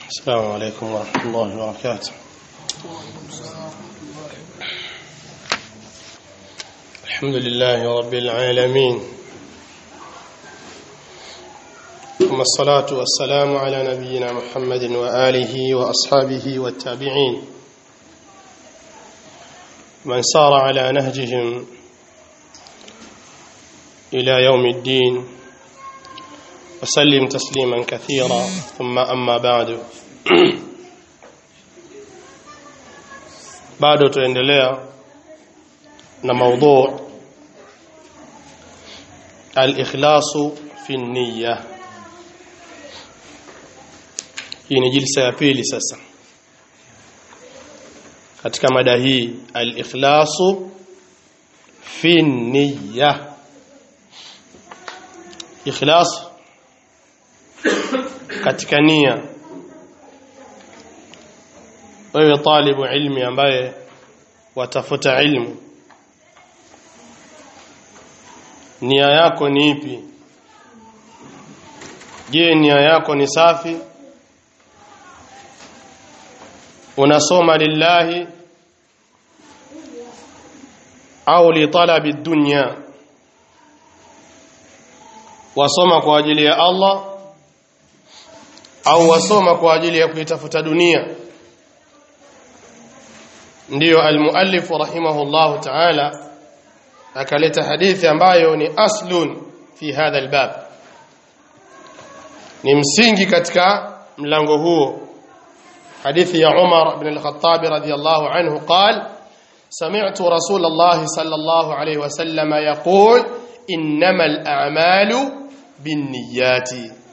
السلام عليكم ورحمة الله وبركاته الحمد لله رب العالمين ثم الصلاة والسلام على نبينا محمد وآله وأصحابه والتابعين من سار على نهجهم إلى يوم الدين وسلم تسليما كثيرا ثم أما بعد bado tuendelea na mada al-ikhlasu fi niyya hii ni jilsa ya pili sasa katika mada hii al-ikhlasu fi niyya ikhlas katika nia wewe talibu ilmi ambaye watafuta ilmu nia yako ni ipi je nia yako ni safi unasoma lillahi au li talabi dunya wasoma kwa ajili ya Allah au wasoma kwa ajili ya kuitafuta dunia ndiyo almuallif rahimahullah ta'ala akaleta hadithi ambayo ni aslun fi hadha albab ni msingi katika mlango huo hadithi ya Umar ibn al-Khattab radiyallahu anhu قال سمعت رسول الله صلى الله عليه وسلم يقول إنما الأعمال بالنيات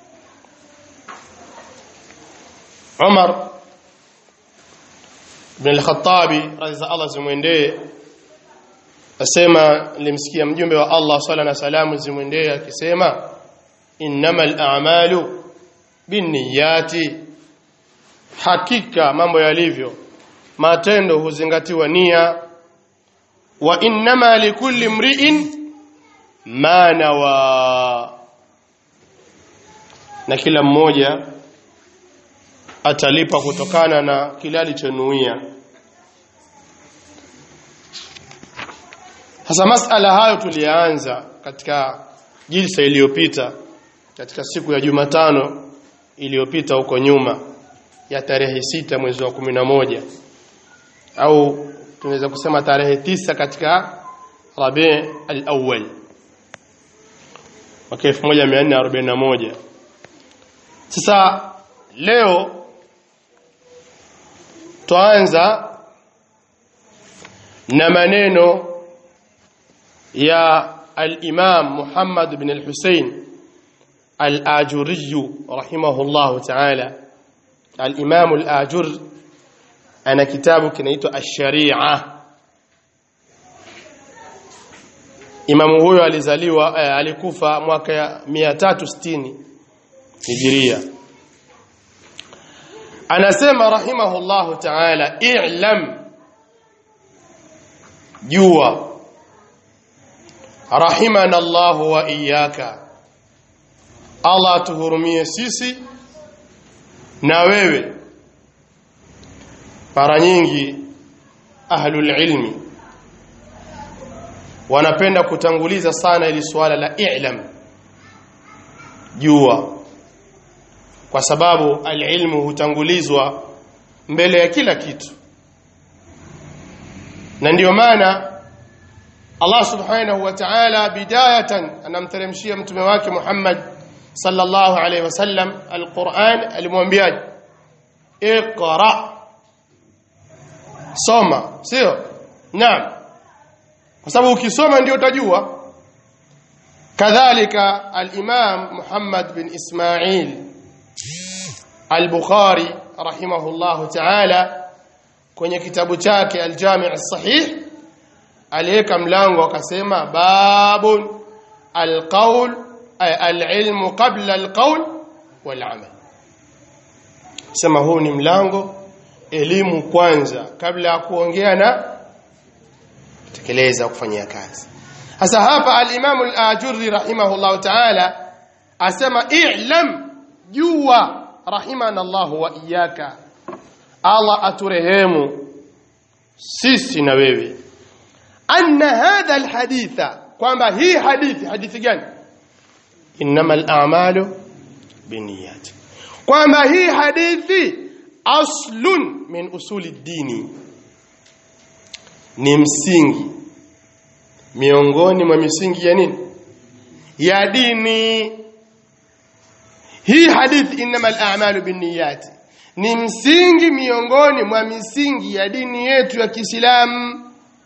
Umar ibn al-Khattabi radhiya Allah zimwendee asema nilimsikia mjumbe wa Allah swalla na salamu zimwendee akisema innamal a'malu binniyati hakika mambo yalivyo matendo huzingatiwa nia wa innama likulli mri'in ma nawa na kila mmoja atalipa kutokana na kile alichonuia hasa masala hayo tulianza katika jilsa iliyopita katika siku ya Jumatano iliyopita huko nyuma ya tarehe sita mwezi wa kumi na moja au tunaweza kusema tarehe tisa katika Rabi al-awwal mwaka 1441 sasa leo twaanza na maneno ya al-Imam Muhammad ibn al-Husayn al-Ajuri rahimahullah ta'ala al-Imam al-Ajur ana kitabu kinaitwa Ash-Shari'a Imamu huyo alizaliwa eh, alikufa mwaka ya 360 Hijiria anasema rahimahullahu ta'ala i'lam jua rahimana Allah wa iyyaka Allah tuhurumie sisi na wewe mara nyingi ahlul ilmi wanapenda kutanguliza sana ili swala la i'lam jua kwa sababu alilmu hutangulizwa mbele ya kila kitu na ndiyo maana Allah subhanahu wa ta'ala bidayatan anamteremshia mtume wake Muhammad sallallahu alayhi wasallam alquran alimwambia iqra soma sio naam kwa sababu ukisoma ndio utajua kadhalika al-imam Muhammad bin Ismail al-Bukhari rahimahullahu ta'ala kwenye kitabu chake al-Jami' as-Sahih aliweka mlango akasema babun al-qawl al-ilmu qabla al-qawl wal-amal sema huu ni mlango elimu kwanza kabla ya kuongea na kutekeleza kufanyia kazi sasa hapa al-Imam al-Ajurri rahimahullahu ta'ala asema i'lam jua rahimana Allah wa iyaka Allah aturehemu sisi na wewe anna hadha alhaditha kwamba hii hadithi hadithi gani innamal a'malu binniyat kwamba hii hadithi aslun min usuli dini ni msingi miongoni mwa misingi ya nini ya dini hii hadithi innamal a'malu binniyat ni msingi miongoni mwa misingi ya dini yetu ya Kiislamu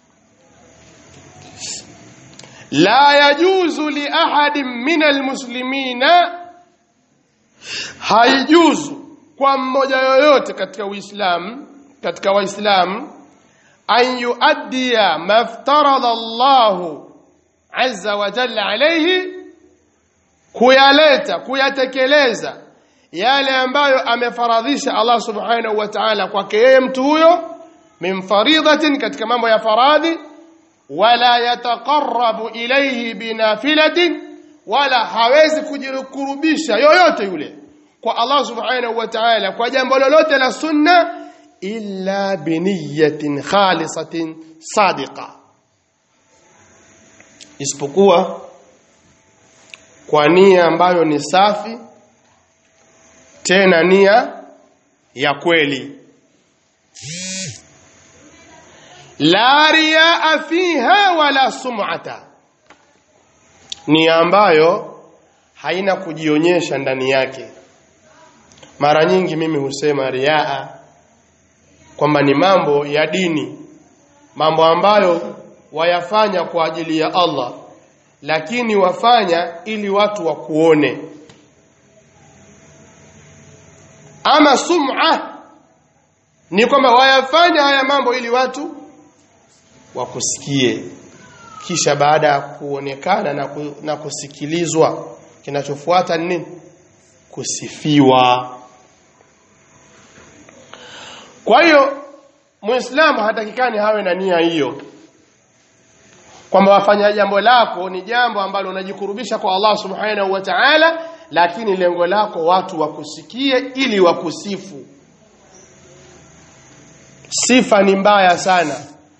la yajuzu li ahadin min almuslimina haijuzu kwa mmoja yoyote katika Uislamu katika Waislamu an yuaddiya maftarada Allahu azza wa jalla alayhi kuyaleta kuyatekeleza yale ambayo amefaradhisha Allah subhanahu wa ta'ala kwake yeye mtu huyo min faridatin katika mambo ya faradhi wala yataqarrabu ilayhi binafilatin wala hawezi kujikurubisha yoyote yule kwa Allah subhanahu wa ta'ala kwa jambo lolote la sunna illa biniyatin khalisatin sadiqa isipokuwa kwa nia ambayo ni safi tena nia ya kweli la riaa fiha wala sum'ata nia ambayo haina kujionyesha ndani yake mara nyingi mimi husema riaa kwamba ni mambo ya dini mambo ambayo wayafanya kwa ajili ya Allah lakini wafanya ili watu wakuone ama sum'a ni kwamba wayafanya haya mambo ili watu wakusikie kisha baada ya kuonekana na, ku, na kusikilizwa kinachofuata ni nini kusifiwa kwa hiyo muislamu hatakikani hawe na nia hiyo kwamba wafanya jambo lako ni jambo ambalo unajikurubisha kwa Allah subhanahu wa ta'ala lakini lengo lako watu wakusikie ili wakusifu sifa ni mbaya sana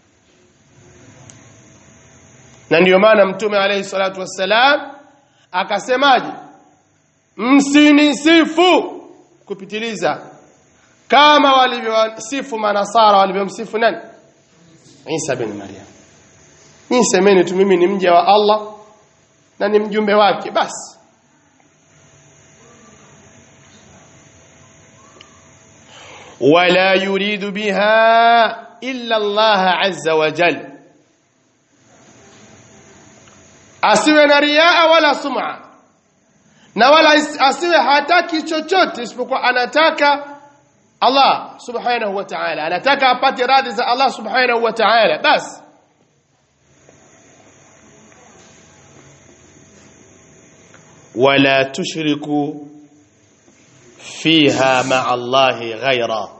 na ndiyo maana mtume alayhi salatu wassalam akasemaje msinisifu kupitiliza kama walivyosifu manasara walivyomsifu nani Isa bin Maryam Nyinyi semeni tu mimi ni mja wa Allah na ni mjumbe wake basi wala yuridu biha illa Allah azza wa jal asiwe na riaa wala sum'a na wala asiwe hataki chochote isipokuwa anataka Allah subhanahu wa ta'ala anataka apate radhi za Allah subhanahu wa ta'ala basi ولا تشركوا فيها مع الله غيرا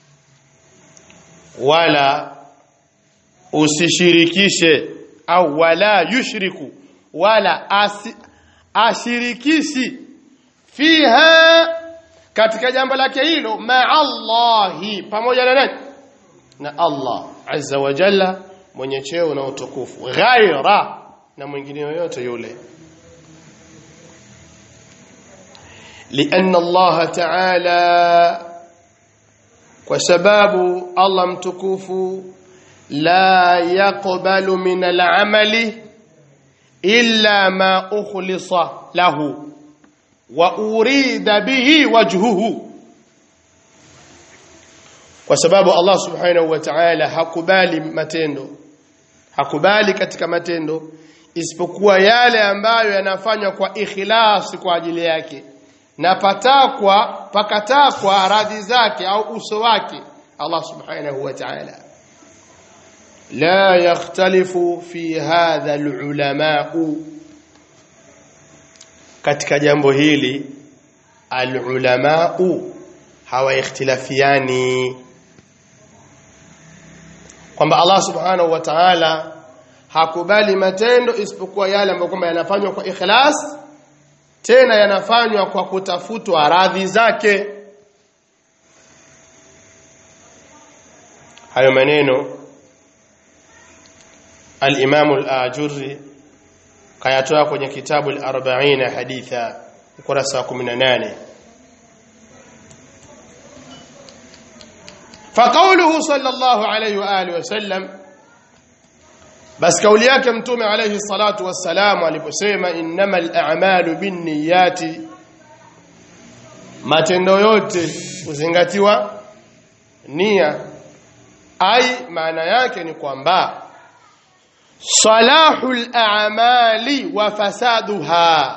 ولا usishirikishe au wala yushriku wala asi, ashirikishi fiha katika jambo lake hilo ma Allahi pamoja na nani na Allah azza wa jalla mwenye cheo na utukufu ghaira na mwingine yoyote yule لأن الله تعالى وسباب الله متكوف لا يقبل من العمل إلا ما أخلص له وأريد به وجهه وسباب الله سبحانه وتعالى hakubali matendo hakubali katika matendo isipokuwa yale ambayo yanafanywa kwa ikhlasi kwa ajili yake na patakwa pakatakwa radhi zake au uso wake Allah subhanahu wa ta'ala la yakhtalifu fi hadha alulama katika jambo hili alulama hawaikhtilafiani kwamba Allah subhanahu wa ta'ala hakubali matendo isipokuwa yale ambayo kwamba yanafanywa kwa ikhlas tena yanafanywa kwa kutafutwa radhi zake hayo maneno al-Imam al-Ajurri kayatoa kwenye kitabu al-40 haditha ukurasa wa 18 فقوله صلى الله عليه واله وسلم بس kauli yake mtume alayhi salatu wassalam aliposema innamal a'malu binniyati matendo yote kuzingatiwa nia ai maana yake ni kwamba salahul a'mali wa fasaduha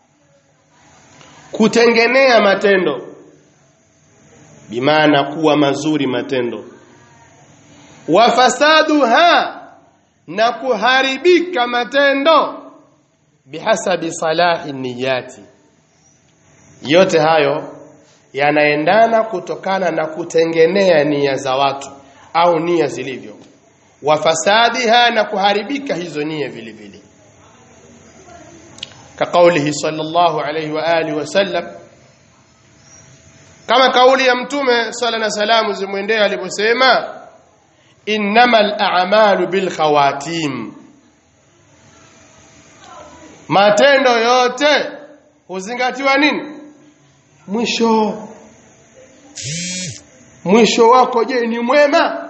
kutengenea matendo bimaana kuwa mazuri matendo wa fasaduha na kuharibika matendo bihasabi salahi niyati yote hayo yanaendana kutokana na kutengenea nia za watu au nia zilivyo wa fasadiha na kuharibika hizo nia vile vile كقوله صلى الله عليه واله وسلم kama kauli ya mtume sala na salamu zimwendee aliposema innamal a'malu bil khawatim matendo yote huzingatiwa nini mwisho mwisho wako je ni mwema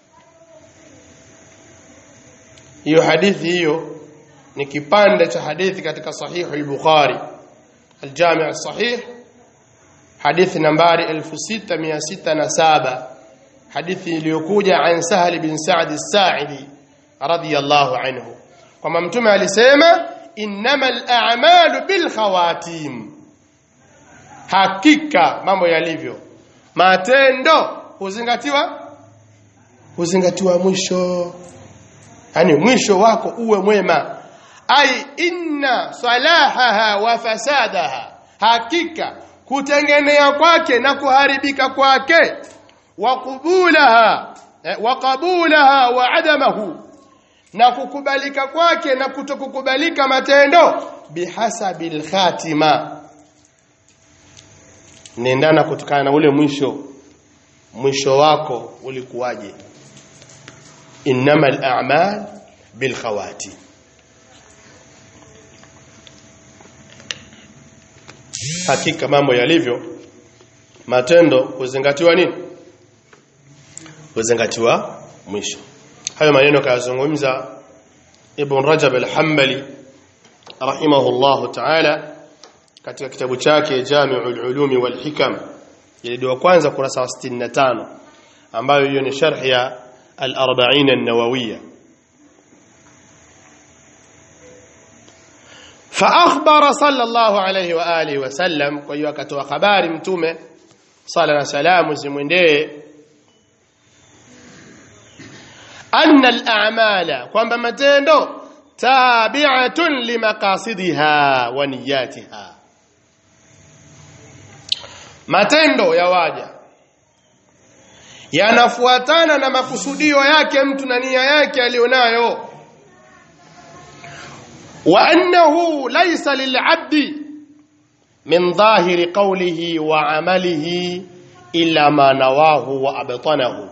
hiyo hadithi hiyo ni kipande cha hadithi katika sahihu al-Bukhari al-Jami' as-Sahih hadithi nambari 6607 hadithi iliyokuja an Sahal bin Sa'd as-Sa'idi radiyallahu anhu kwamba mtume alisema innamal a'malu bil khawatim hakika mambo yalivyo matendo huzingatiwa huzingatiwa mwisho yani mwisho wako uwe mwema ai inna salahaha wa fasadaha hakika kutengenea kwake na kuharibika kwake wa qubulaha eh, wa qabulaha wa adamahu na kukubalika kwake na kutokukubalika matendo bihasabil khatima nendana kutokana na ule mwisho mwisho wako ulikuwaje innamal a'mal bil khawatim hakika mambo yalivyo matendo huzingatiwa nini huzingatiwa mwisho hayo maneno kayazungumza ibn rajab al-hanbali rahimahullah ta'ala katika kitabu chake jami'ul ulumi wal hikam ile kwanza kurasa wa 65 ambayo hiyo ni sharh ya al-40 an-nawawiyya فاخبر صلى الله عليه واله وسلم kwa hiyo akatoa habari mtume sala na salamu zimwendee anna al-a'mala kwamba matendo tabi'atun limaqasidiha wa niyatiha matendo ya waja yanafuatana na makusudio yake mtu na nia yake alionayo وأنه ليس للعبد من ظاهر قوله وعمله إلا ما نواه وأبطنه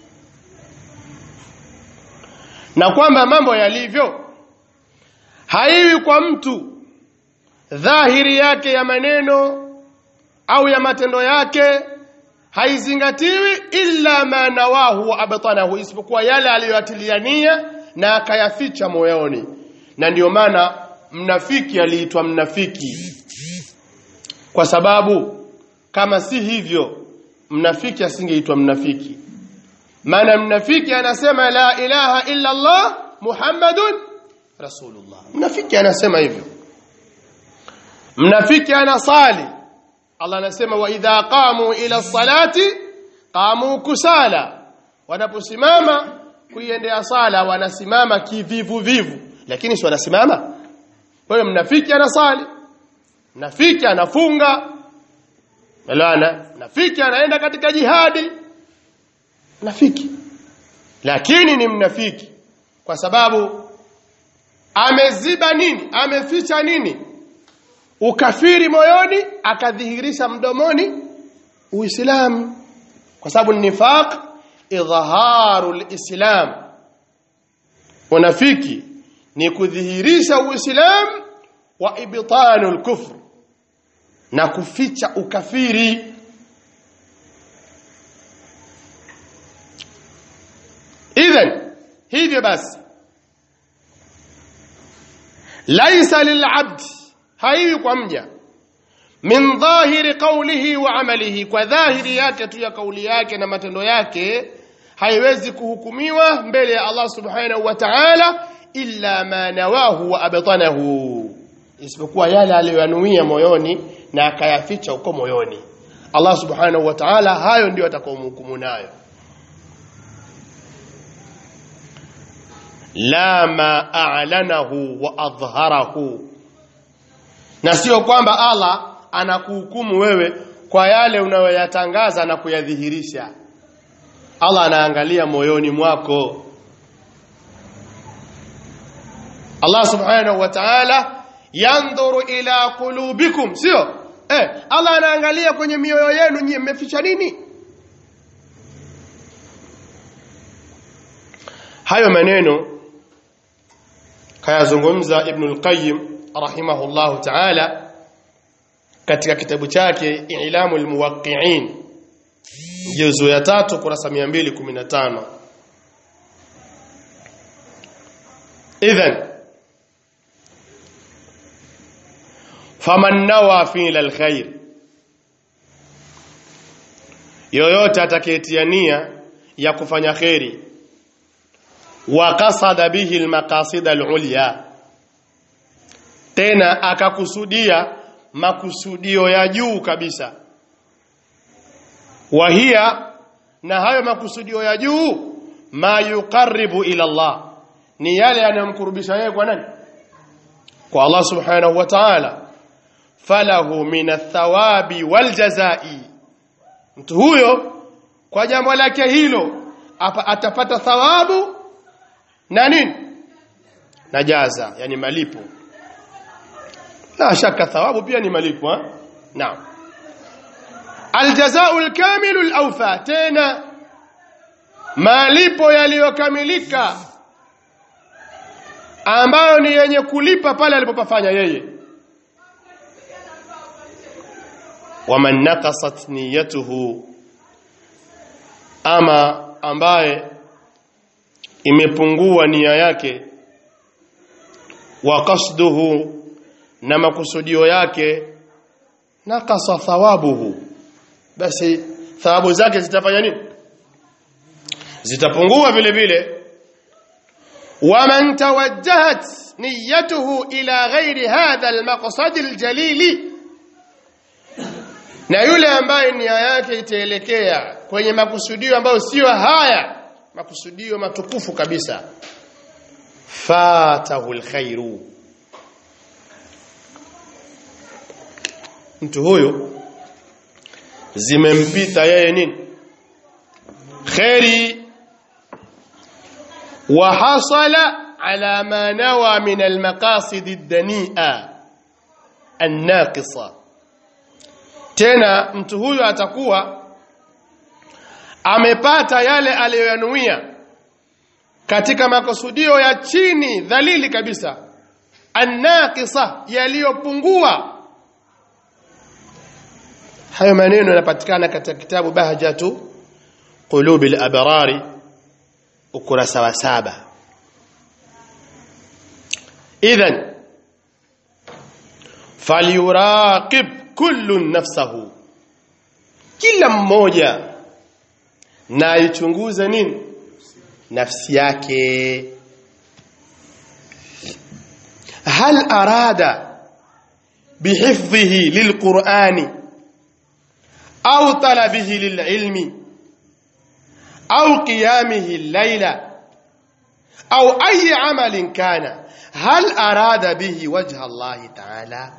na kwamba mambo yalivyo haiwi kwa mtu dhahiri yake ya maneno au ya matendo yake haizingatiwi illa ma nawahu wa abtanahu isipokuwa yale aliyoatilia nia na akayaficha moyoni na ndiyo maana mnafiki aliitwa mnafiki kwa sababu kama si hivyo mnafiki asingeitwa mnafiki maana mnafiki anasema la ilaha illa Allah Muhammadun Rasulullah mnafiki anasema hivyo mnafiki anasali Allah anasema wa idha qamu ila salati qamu kusala wanaposimama kuiendea sala wanasimama kivivu vivu lakini si wanasimama kwa hiyo mnafiki anasali mnafiki anafunga Melana mnafiki anaenda katika jihadi mnafiki lakini ni mnafiki kwa sababu ameziba nini ameficha nini ukafiri moyoni akadhihirisha mdomoni uislamu kwa sababu nifaq idhaharu lislam unafiki ni kudhihirisha uislamu wa ibtanu lkufr na kuficha ukafiri idhan hivyo basi laisa lilabdi haiwi kwa mja min dhahiri qawlihi wa amalihi kwa dhahiri yake tu ya kauli yake na matendo yake haiwezi kuhukumiwa mbele ya Allah subhanahu wa ta'ala illa ma nawahu wa abtanahu isipokuwa yale aliyoyanuia moyoni na akayaficha huko moyoni Allah subhanahu wa ta'ala hayo ndio atakaomhukumu nayo la ma a'lanahu wa adhharahu na sio kwamba Allah anakuhukumu wewe kwa yale unayoyatangaza na kuyadhihirisha Allah anaangalia moyoni mwako Allah subhanahu wa ta'ala yandhuru ila qulubikum sio eh Allah anaangalia kwenye mioyo yenu nyie mmeficha nini hayo maneno kayazungumza Ibn al-Qayyim rahimahullahu ta'ala katika kitabu chake I'lamul Muwaqqi'in juzu ya tatu kurasa 215 idhan faman nawa fi alkhair yoyote atakayetia nia ya kufanya kheri wa qasada bihi almaqasid alulya tena akakusudia makusudio ya juu kabisa wahia na hayo makusudio ya juu ma yuqarribu ila Allah ni yale yanayomkurubisha yeye kwa nani kwa Allah subhanahu wa ta'ala falahu min athawabi waljazai mtu huyo kwa jambo lake hilo apa, atapata thawabu na nini na jaza yani malipo la shaka thawabu pia ni malipo ha? naam aljazau alkamilu alawfa tena malipo yaliyokamilika ambayo ni yenye kulipa pale alipopafanya yeye waman naqasat niyatuhu ama ambaye imepungua nia yake wa qasduhu na makusudio yake nakasa thawabuhu basi thawabu zake zitafanya nini zitapungua vile vile waman tawajjahat niyatuhu ila ghairi hadha almaqsad aljalili na yule ambaye nia yake itaelekea kwenye makusudio ambayo sio haya makusudio matukufu kabisa fatahu alkhairu mtu huyo zimempita yeye nini khairi wa hasala ala ma nawa min almaqasid ad-dani'a an-naqisa tena mtu huyo atakuwa amepata yale aliyoyanuia katika makusudio ya chini dhalili kabisa annaqisa yaliyopungua hayo maneno yanapatikana katika kitabu bahjatu qulubi al-abrari ukurasa wa saba idhan falyuraqib kullu nafsahu kila mmoja na aichunguze nini nafsi yake hal arada bihifdhihi lilqur'ani au talabihi lililmi au qiyamihi al-layla au ayi amalin kana hal arada bihi wajha Allah ta'ala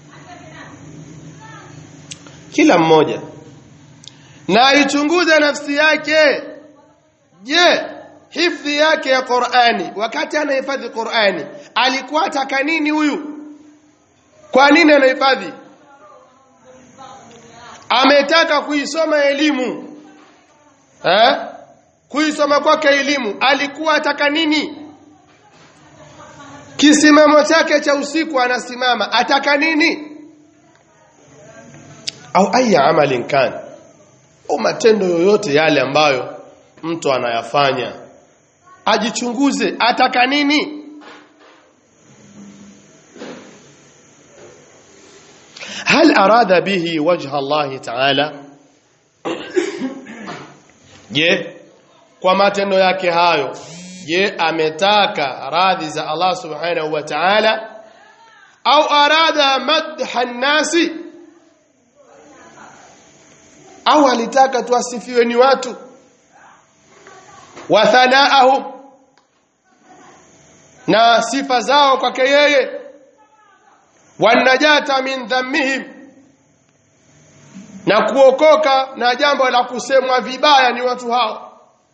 kila mmoja na aichunguze nafsi yake je hifdhi yake ya Qur'ani wakati anahifadhi Qur'ani alikuwa ataka nini huyu kwa nini anahifadhi ametaka kuisoma elimu eh kuisoma kwake elimu alikuwa ataka nini kisimamo chake cha usiku anasimama ataka nini au aya amalin kan au matendo yoyote yale ambayo mtu anayafanya ajichunguze ataka nini hal arada bihi wajha Allah ta'ala je kwa matendo yake hayo je ametaka radhi za Allah subhanahu wa ta'ala au arada madha nasi au alitaka tuasifiwe ni watu wa thanaahum na sifa zao kwake yeye wanajata min dhammihim na kuokoka na jambo la kusemwa vibaya ni watu hao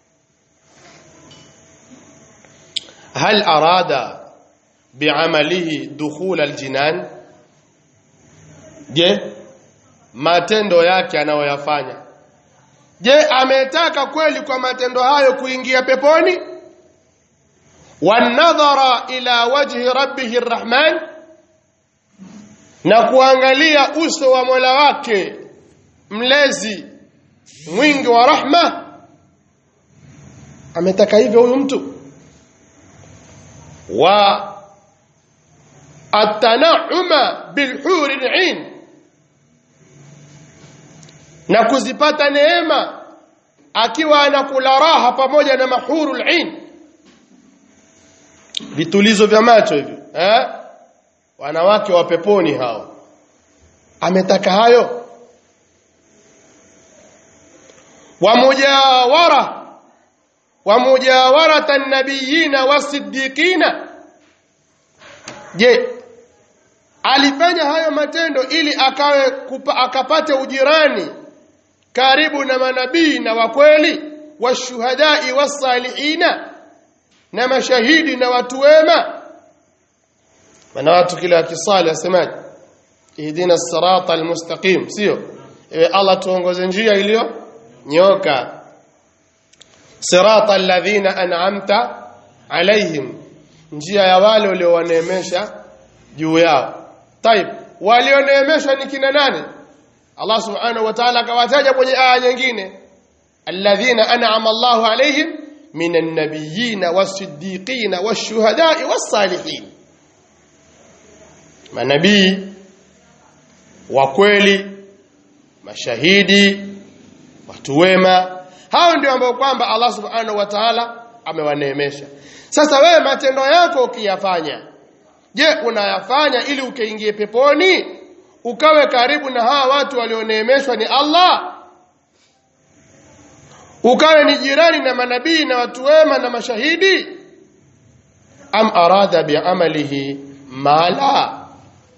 hal arada bi'amalihi dukhul aljinan je matendo yake anayoyafanya je ametaka kweli kwa matendo hayo kuingia peponi wanadhara ila wajhi rabbih arrahman na kuangalia uso wa Mola wake mlezi mwingi wa rahma ametaka hivyo huyu mtu wa atanauma bilhuri ain na kuzipata neema akiwa anakula raha pamoja na mahurul ain vitulizo vya macho hivyo eh wanawake wa peponi hao ametaka hayo wa mujawara wa mujawarata an-nabiyina was-siddiqina je alifanya hayo matendo ili akawe kupa, akapate ujirani karibu na manabii na wakweli washuhadai wasalihina na mashahidi na watu wema maana watu kila akisali asemaje ihdina sirata almustaqim sio ewe Allah tuongoze njia iliyo nyoka sirata alladhina an'amta alaihim njia ya wale uliowaneemesha juu yao طيب walioneemeshwa ni kina nani Allah subhanahu wa ta'ala akawataja kwenye aya nyingine alladhina an'ama Allahu alaihim minan nabiyyin was-siddiqin wash-shuhada'i was-salihin manabii wa kweli mashahidi watu wema hao ndio ambao kwamba Allah subhanahu wa ta'ala amewaneemesha sasa wewe matendo yako ukiyafanya je unayafanya ili ukaingie peponi ukawe karibu na hawa watu walioneemeshwa ni Allah ukawe ni jirani na manabii na watu wema na mashahidi am arada bi'amalihi mala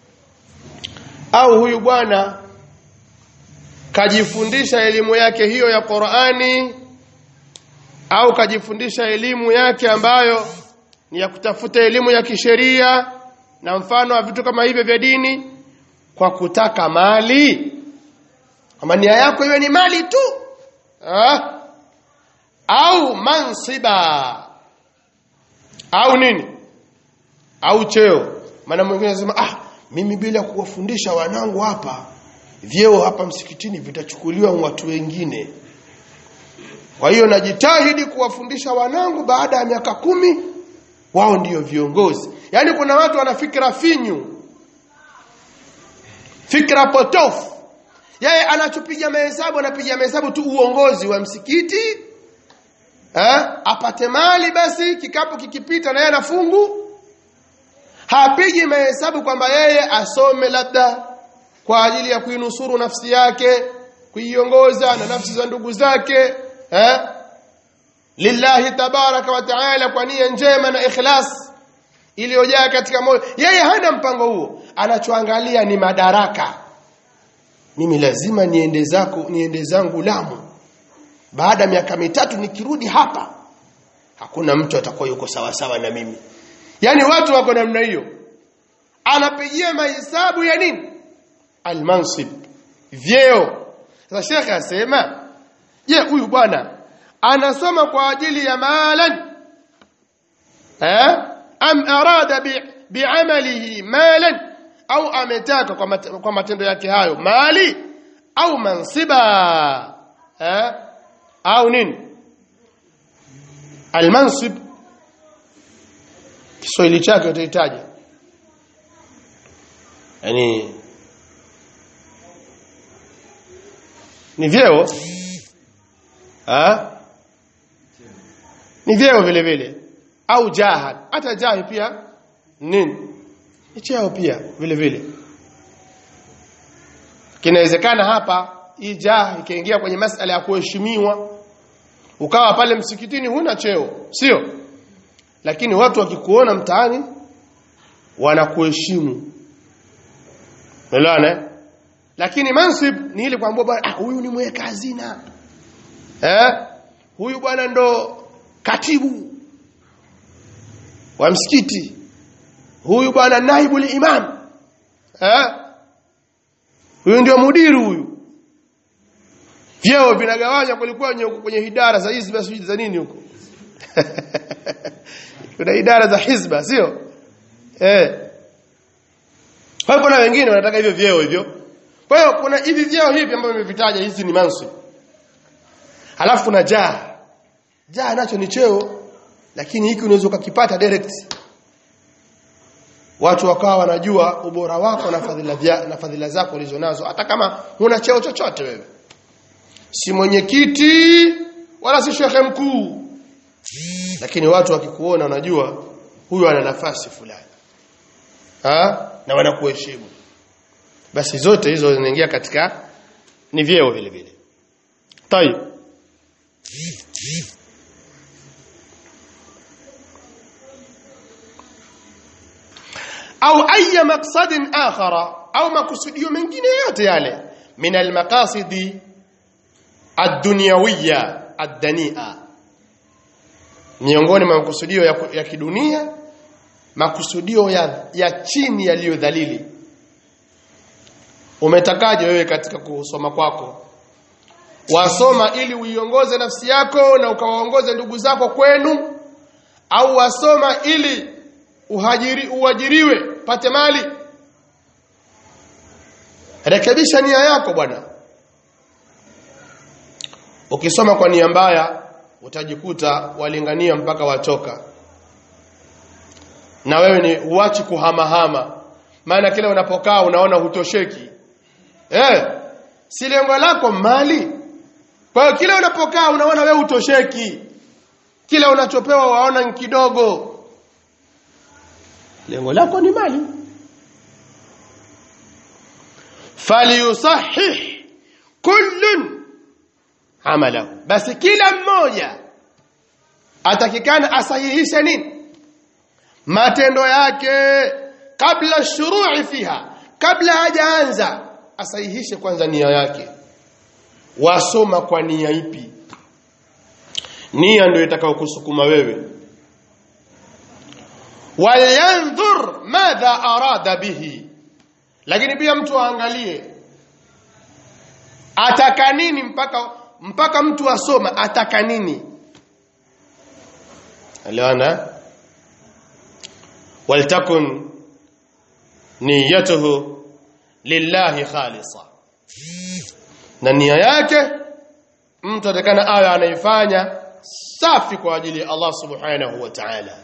au huyu bwana kajifundisha elimu yake hiyo ya Qur'ani au kajifundisha elimu yake ambayo ni ya kutafuta elimu ya kisheria na mfano wa vitu kama hivyo vya dini kwa kutaka mali ama nia yako iwe ni mali tu ha? au mansiba au nini au cheo maana mwingine anasema ah mimi bila kuwafundisha wanangu hapa vyeo hapa msikitini vitachukuliwa watu wengine kwa hiyo najitahidi kuwafundisha wanangu baada ya miaka kumi wao ndiyo viongozi yaani kuna watu wana fikra finyu fikra potofu yeye anachopiga mahesabu anapiga mahesabu tu uongozi wa msikiti eh? apate mali basi kikapu kikipita na yeye anafungu hapigi mahesabu kwamba yeye asome labda kwa ajili ya kuinusuru nafsi yake kuiongoza na nafsi za ndugu zake eh? lillahi tabaraka wa taala kwa nia njema na ikhlas iliyojaa katika moyo yeye hana mpango huo anachoangalia ni madaraka mimi lazima niende zako niende zangu Lamu baada ya miaka mitatu nikirudi hapa hakuna mtu atakuwa yuko sawa sawa na mimi yani watu wako namna hiyo anapigia mahesabu ya nini almansib vyeo sasa shekhe asema je huyu bwana anasoma kwa ajili ya malan eh am arada bi bi'amalihi malan au ametaka kwa, mat, kwa matendo yake hayo mali au mansiba eh au nini almansib Kiswahili chake utahitaji yani ni vyeo ha? ni vyeo vile vile au jaha hata jahi pia nini ni cheo pia vile vile kinawezekana hapa hii jaha ikaingia kwenye masala ya kuheshimiwa ukawa pale msikitini huna cheo sio lakini watu wakikuona mtaani wanakuheshimu umeelewana lakini mansib ni ile kwamba bwana ah huyu ni mweka hazina eh huyu bwana ndo katibu wa msikiti huyu bwana naibu imam eh huyu ndio mudiri huyu vyeo vinagawanywa kulikuwa kwenye idara za hizba sijui za nini huko kuna idara za hizba sio eh kwa hiyo kuna wengine wanataka hivyo vyeo hivyo kwa hiyo kuna hivi vyeo hivi ambavyo nimevitaja hizi ni mansib halafu kuna jaa jaa nacho ni cheo lakini hiki unaweza ukakipata direct watu wakawa wanajua ubora wako na fadhila vya, na fadhila zako ulizonazo hata kama huna cheo chochote wewe si mwenyekiti wala si shekhe mkuu lakini watu wakikuona wanajua huyu ana nafasi fulani ha? na wanakuheshimu basi zote hizo zinaingia katika ni vyeo vile vile tayib au aya maqsadin akhara au makusudio mengine yote yale min almaqasidi ad-dunyawiyya ad-dani'a miongoni mwa makusudio ya, ya kidunia makusudio ya, ya chini yaliyodhalili umetakaje wewe katika kusoma kwako wasoma ili uiongoze nafsi yako na ukawaongoze ndugu zako kwenu au wasoma ili uhajiri uajiriwe pate mali rekebisha nia yako bwana ukisoma kwa nia mbaya utajikuta walingania mpaka wachoka na wewe ni uachi kuhamahama maana kile unapokaa unaona hutosheki eh si lengo lako mali kwa hiyo kile unapokaa unaona wewe hutosheki kile unachopewa waona ni kidogo lengo lako ni mali falyusahih kullun amalahu basi kila mmoja atakikana asahihishe nini matendo yake kabla shuru'i fiha kabla hajaanza asahihishe kwanza nia yake wasoma kwa nia ipi nia ndio itakayokusukuma wewe walyanzur madha arada bihi lakini pia mtu aangalie ataka nini mpaka mpaka mtu asoma ataka nini aliona waltakun niyatuhu lillahi khalisa na nia yake mtu atakana awe anaifanya safi kwa ajili ya Allah subhanahu wa ta'ala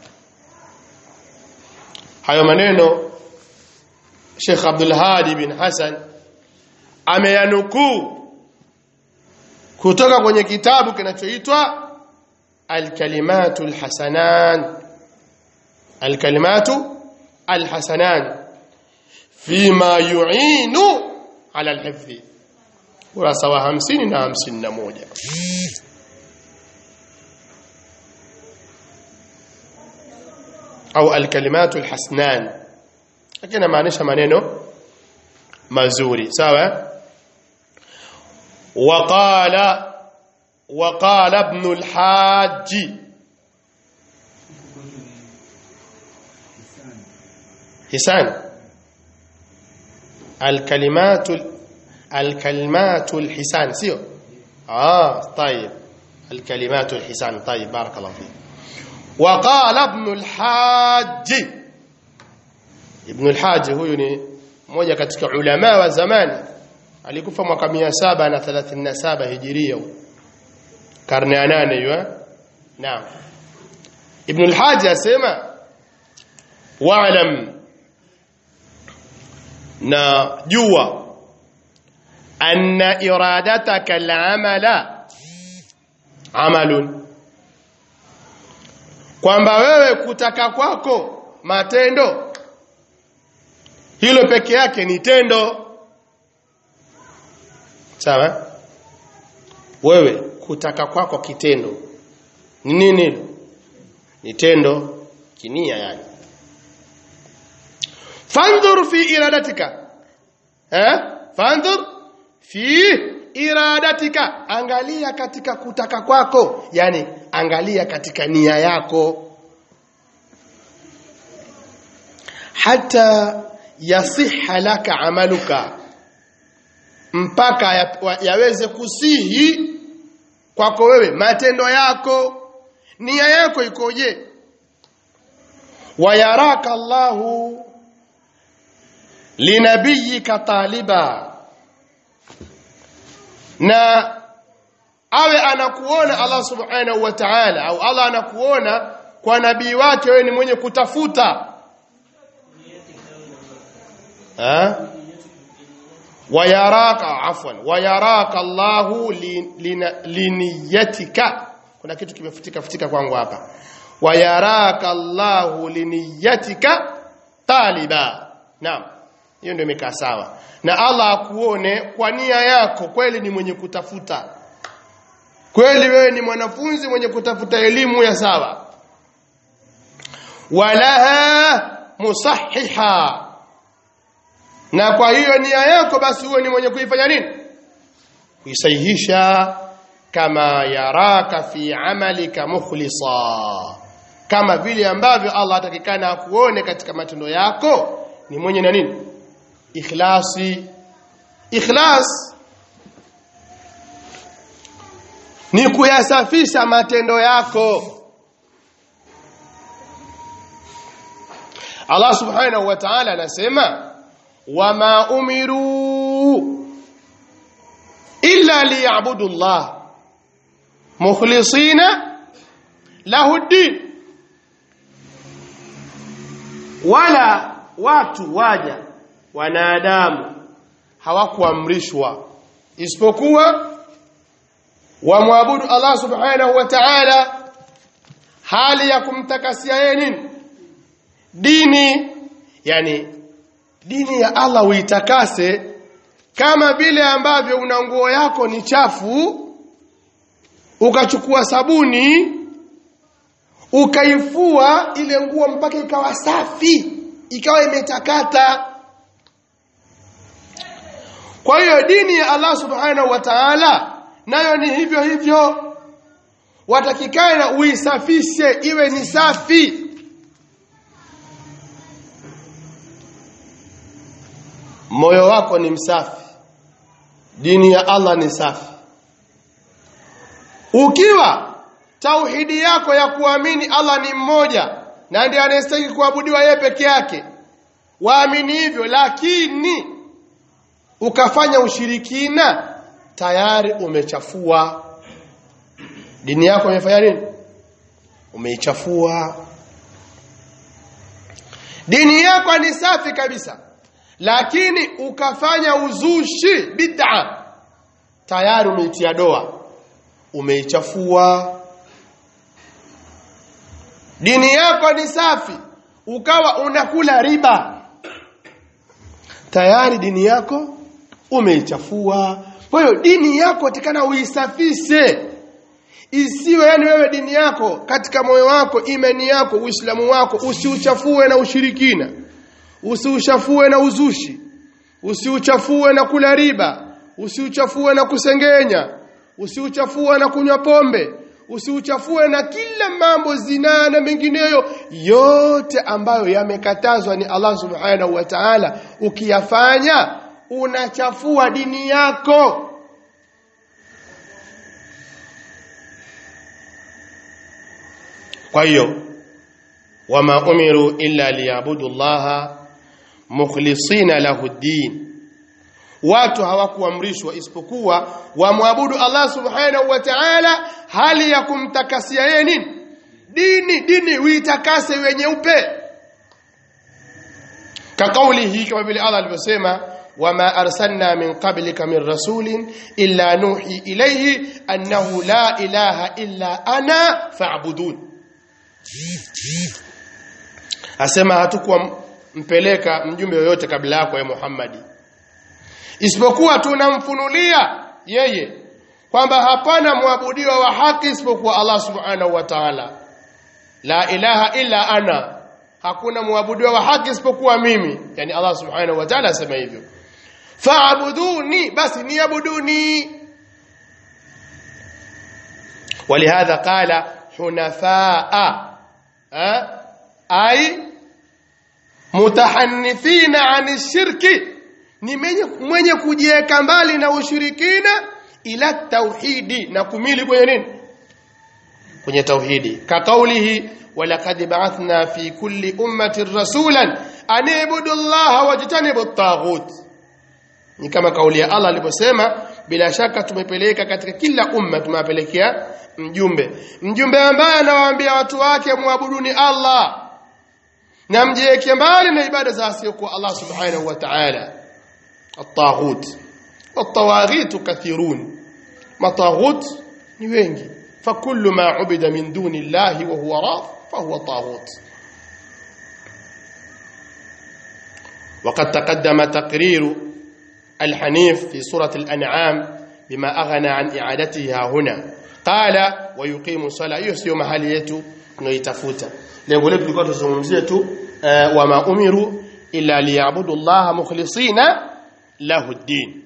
hayo maneno Sheikh Abdul Hadi bin Hassan ameyanukuu kutoka kwenye kitabu kinachoitwa Al-Kalimatu Al-Hasanan Al-Kalimatu Al-Hasanan fima yu'inu ala al-hifdhi kurasa wa 50 na 51 au al-kalimatu al-hasnan lakini maanisha maneno mazuri sawa وقال وقال ابن الحاج حسان الكلمات الكلمات الحسان سيو اه طيب الكلمات الحسان طيب بارك الله فيك وقال ابن الحاج ابن الحاج huyu ni mmoja katika ulama wa zamani alikufa mwaka 737 hijiria karne ya 8 hiyo naam ibn al-hajj asema wa'lam na jua anna iradataka al-amala amalun kwamba wewe kutaka kwako matendo hilo peke yake ni tendo sawa wewe kutaka kwako kitendo ni nini ni tendo kinia yani fandhur fi iradatika eh fandhur fi iradatika angalia katika kutaka kwako yani angalia katika nia yako hata yasiha laka amaluka mpaka ya, yaweze kusihi kwako wewe matendo yako nia yako ikoje wayaraka Allahu linabiyika taliba na awe anakuona Allah subhanahu wa ta'ala au Allah anakuona kwa nabii wake wewe ni mwenye kutafuta ha wayaraka afwan wayaraka Allahu liniyatika kuna kitu kimefutika futika kwangu hapa wayaraka Allahu liniyatika taliba naam hiyo ndio imekaa sawa na Allah akuone kwa nia yako kweli ni mwenye kutafuta kweli wewe ni mwanafunzi mwenye kutafuta elimu ya sawa walaha musahiha na kwa hiyo nia yako basi uwe ni mwenye kuifanya nini kuisahihisha kama yaraka fi amalika mukhlisa kama vile ambavyo Allah atakikana akuone katika matendo yako ni mwenye na nini ikhlasi ikhlas ni kuyasafisha matendo yako Allah subhanahu wa ta'ala anasema wama umiru illa liya'budu Allah mukhlisina lahu din wala watu waja wanadamu hawakuamrishwa isipokuwa wamwabudu Allah subhanahu wa ta'ala hali ya kumtakasia yeye nini dini yani dini ya Allah uitakase kama vile ambavyo una nguo yako ni chafu ukachukua sabuni ukaifua ile nguo mpaka ikawa safi ikawa imetakata kwa hiyo dini ya Allah subhanahu wa ta'ala nayo ni hivyo hivyo watakikana uisafishe iwe ni safi moyo wako ni msafi dini ya Allah ni safi ukiwa tauhidi yako ya kuamini Allah ni mmoja na ndiye anayestahili kuabudiwa yeye peke yake waamini hivyo lakini ukafanya ushirikina tayari umechafua dini yako imefanya nini umeichafua dini yako ni safi kabisa lakini ukafanya uzushi bid'a tayari umeitia doa umeichafua dini yako ni safi ukawa unakula riba tayari dini yako umeichafua kwa hiyo dini yako tikana uisafishe isiwe yani wewe dini yako katika moyo wako imani yako uislamu wako usiuchafue na ushirikina usiuchafue na uzushi usiuchafue na kula riba usiuchafue na kusengenya usiuchafue na kunywa pombe usiuchafue na kila mambo zinaa na mengineyo yote ambayo yamekatazwa ni Allah subhanahu wa ta'ala ukiyafanya unachafua dini yako kwa hiyo wama umiru illa liyabudu llaha mukhlisina lahu ddin watu hawakuamrishwa isipokuwa wamwabudu Allah subhanahu wa ta'ala hali ya kumtakasia yeye nini dini dini uitakase wenyeupe كقوله كما بيقول الله alivyosema وما أرسلنا من قبلك من رسول إلا نوحي إليه أنه لا إله إلا أنا فاعبدون asema hatukuwa mpeleka mjumbe yoyote kabla yako ya Muhammadi isipokuwa tunamfunulia yeye kwamba hapana mwabudiwa wa haki isipokuwa Allah subhanahu wa ta'ala la ilaha illa ana hakuna muabudiwa wa haki isipokuwa mimi yani Allah subhanahu wa ta'ala asema hivyo fa'buduni basi niabuduni ولهذا قال حنفاء أي متحنثين عن الشرك ni mwenye kujiweka mbali na ushirikina ila tauhidi na kumili kwenye nini kwenye tauhidi ka kaulihi ولقد بعثنا في كل أمة رسولا أن اعبدوا الله واجتنبوا الطاغوت ni kama kauli ya Allah aliposema bila shaka tumepeleka katika kila umma tumewapelekea mjumbe mjumbe ambaye anawaambia watu wake muabuduni Allah na mjiweke mbali na ibada za asiyokuwa Allah subhanahu wa ta'ala at-taghut wat-tawaghit kathirun mataghut ni wengi فكل ما عبد من دون الله وهو راض فهو طاغوت وقد تقدم تقرير الحنيف في سورة الأنعام بما أغنى عن إعادتها هنا قال ويقيم الصلاة يسيو mahali yetu tunaitafuta lengo letu lilikuwa tuzungumzie tu uh, wama umiru illa liyabudu Allah mukhlisina lahu ad-din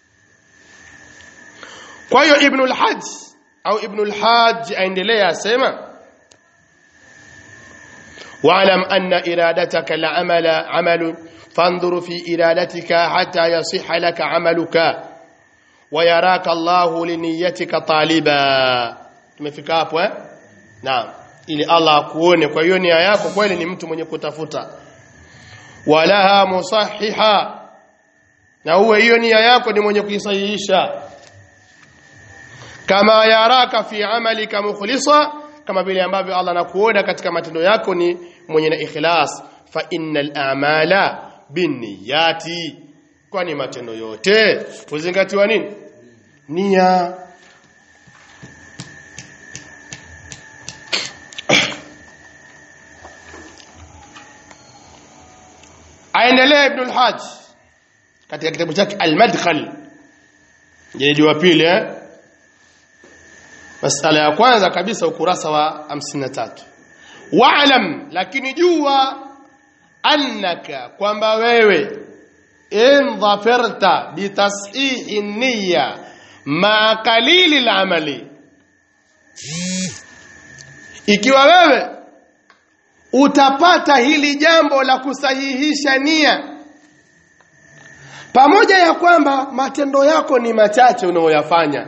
kwa hiyo ibn al-hajj au ibn al-hajj aendelea asema واعلم أن إرادتك لعمل عمل فانظر في إرادتك حتى يصح لك عملك ويراك الله لنيتك طالبا tumefika hapo eh naam ili Allah akuone kwa hiyo nia yako kweli ni mtu mwenye kutafuta walaha musahiha na uwe hiyo nia yako ni mwenye kuisahihisha kama yaraka fi amalika mukhlisa kama vile ambavyo Allah anakuona katika matendo yako ni mwenye na ikhlas fa innal a'mala binniyati kwani matendo yote huzingatiwa nini nia aendelea ibn al-hajj katika kitabu chake al-madkhal jilidi wa pili eh masala ya kwanza kabisa ukurasa wa 53 wa'lam lakini jua annaka kwamba wewe in dhafarta bitashihi niyya ma qalili al-amali ikiwa wewe utapata hili jambo la kusahihisha nia pamoja ya kwamba matendo yako ni machache unayoyafanya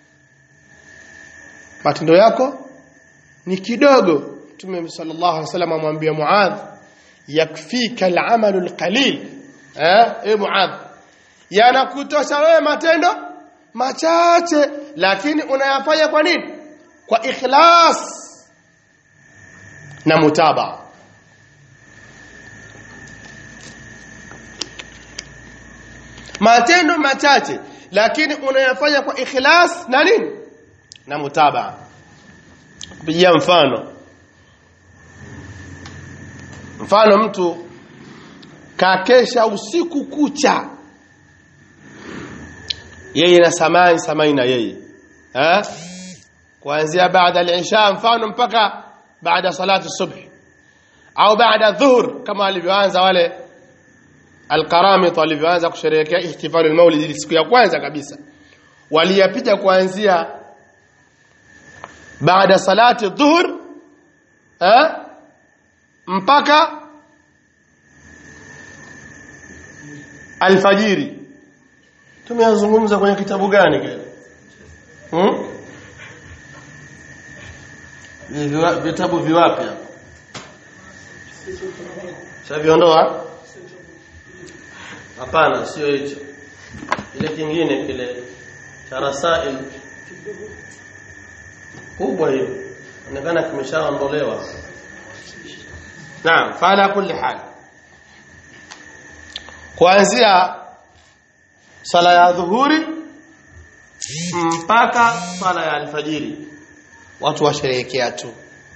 matendo yako ni kidogo Mtume sallallahu alaihi wasallam amwambia Muadh yakfika al-amalu al-qalil eh e Muadh yanakutosha wewe matendo machache lakini unayafanya kwa nini kwa ikhlas na mutaba matendo machache lakini unayafanya kwa ikhlas na nini na mutaba pigia mfano mfano mtu kakesha usiku kucha yeye na samai samai na yeye eh kuanzia baada al-isha mfano mpaka baada salati subh au baada dhuhur kama alivyoanza wale alqaramit walivyoanza kusherehekea ihtifalu almaulid siku ya kwanza kabisa waliyapita kuanzia baada salati dhuhur eh mpaka alfajiri tumeyazungumza kwenye kitabu gani kile hmm? Viwa- vitabu viwapi hapo Shaviondoa? Hapana, sio hicho. Kile kingine kile cha rasail kubwa hiyo. Inaonekana kimeshaondolewa. Naam, fala kulli hal. Kuanzia sala ya dhuhuri mpaka sala ya alfajiri watu washerehekea tu.